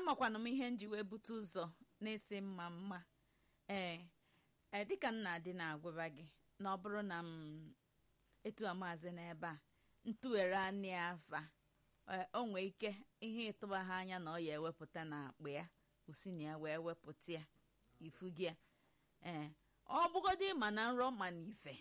amakwana m ihe nji wee bute ụzọ na-esi mma mma ee ee dịka m na-adị na-agwaba gị na ọ bụrụ na m etu amaazị n'ebe a ntụghere anị afa ee, o nwee ike ihe ịtụba ha anya na ọ ya ewepụta na akpa ya osi na ya wee wepụta ya ifu gị ya ee ọ bụgodị ma na nrọ ma na ife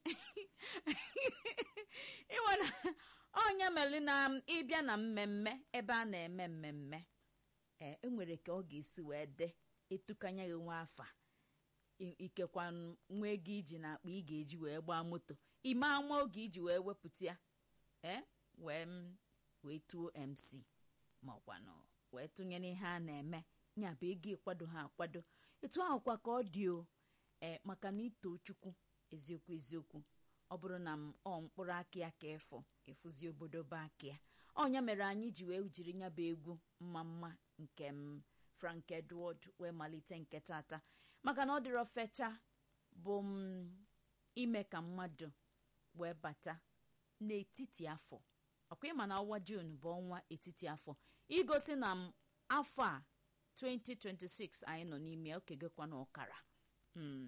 ịma na ọnya mere na ịbịa na mmemme ebe a na-eme mmemme ee enwere ka ọ ga-esi wee de etukanya gị nwa afa I- ikekwa nwa ego iji na akpa ị ga-eji wee gbaa moto ime ama oge iji wee wepụta ya ee wee m wee tuo mc ma ọkwanụ wee tụnyere ihe a na-eme nya bụ ego ịkwado ha akwado etu ahụkwa ka ọ dị o ee maka na ito chukwu eziokwu eziokwu ọ bụrụ na m ọ mkpụrụ aka ya ka ịfụ ịfụzi obodo bụ aka ya ọnya mere anyị ji wee jiri nya bụ egwu mma mma nke m frank edward wee malite nke tata maka na ọ dịrọ fecha bụ m ime ka mmadụ wee bata n'etiti afọ ọkwa ịma na ọnwa jun bụ ọnwa etiti afọ igosi na m afọ a 2026 anyị nọ n'ime ya okegekwa na ọkara Mm.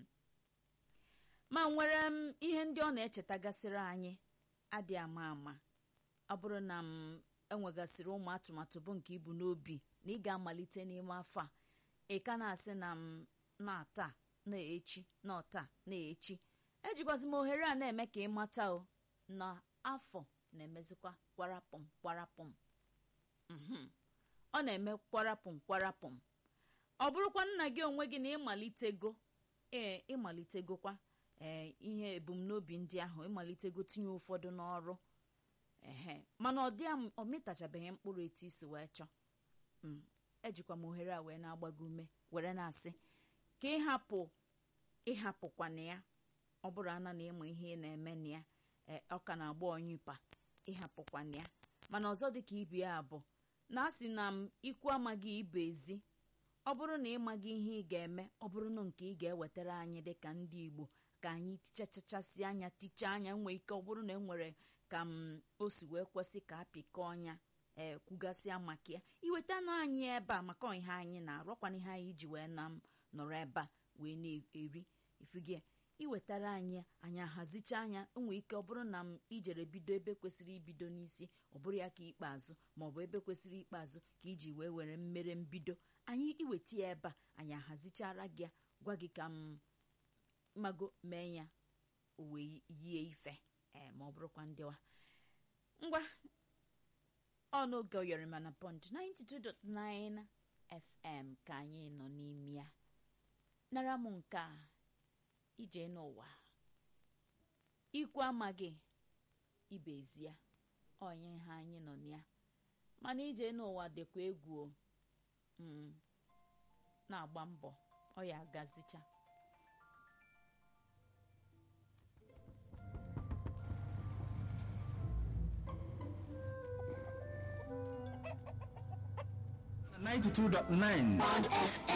ma nwere m ihe ndị ọ na-echetagasịrị anyị adị ama ama ọ bụrụ na m enwegasịrị ụmụ atụmatụ bụ nke ibu n'obi na ị ga-amalite n'ime afọ a ị ka na-asị na m na-ata na-echi na ọta na-echi ejikwazi m ohere a na-eme ka ị mata o na afọ na-emezikwa kwarapụm kwarapụm Mhm. ọ na-eme kwarapụm kwarapụm ọ bụrụkwa nna gị onwe gị na ịmalitego ee ịmalitegokwa ee ihe ebumnobi ndị ahụ ịmalitego tinye ụfọdụ n'ọrụ ehe mana ọ dị am- ọ mịtachabeghị mkpụrụ etu isi wee chọọ Mm, ejikwa m ohere a wee na-agba gị ume were na-asị ka ịhapụ ịhapụkwana ya ọ bụrụ ana na ịmụ ihe ị na-eme na ya ee, ọ ka na-agba ọnyụpa ịhapụkwana ya mana ọzọ dị ka ibe ya bụ na a sị na m ikwu amaghị ibe ezi ọ bụrụ na ịmaghị ihe ị ga-eme ọ bụrụ na nke ị ga-ewetara anyị dịka ndị igbo ka anyị tichachachasị anya tichaa anya nwee ike ọ bụrụ na e nwere ka m o si wee kwesị ka apịkọ ọnya ee kwugasịa maka ya iwetanụ anyị ebe a maka ihe anyị na-arụkwana ihe anyị ji wee na m nọrọ ebe a wee na-eri ifugie iwetara anyị anyị ahazicha anya nwee ike ọ bụrụ na m ijere bido ebe kwesịrị ibido n'isi ọ bụrụ ya ka ikpeazụ maọbụ ebe kwesịrị ikpeazụ ka iji wee were mmere mbido anyị iweta ya ebe a anyị ahazichara gị ya gwa gị ka m mago mee ya o wee yie ife ee ma ọ bụrụkwa ndịwa ngwa ọnụoge oyọrịma na pond 92.9 fm ka anyị nọ n'ime ya nara m nke a ije n'ụwa ikwu amaghị ibe ezi ya onye ha anyị nọ na ya mana ije n'ụwa dịkwa egwu o Mm. na-agba mbọ ọ ya agazicha ninety-two dot nine. Bond FM.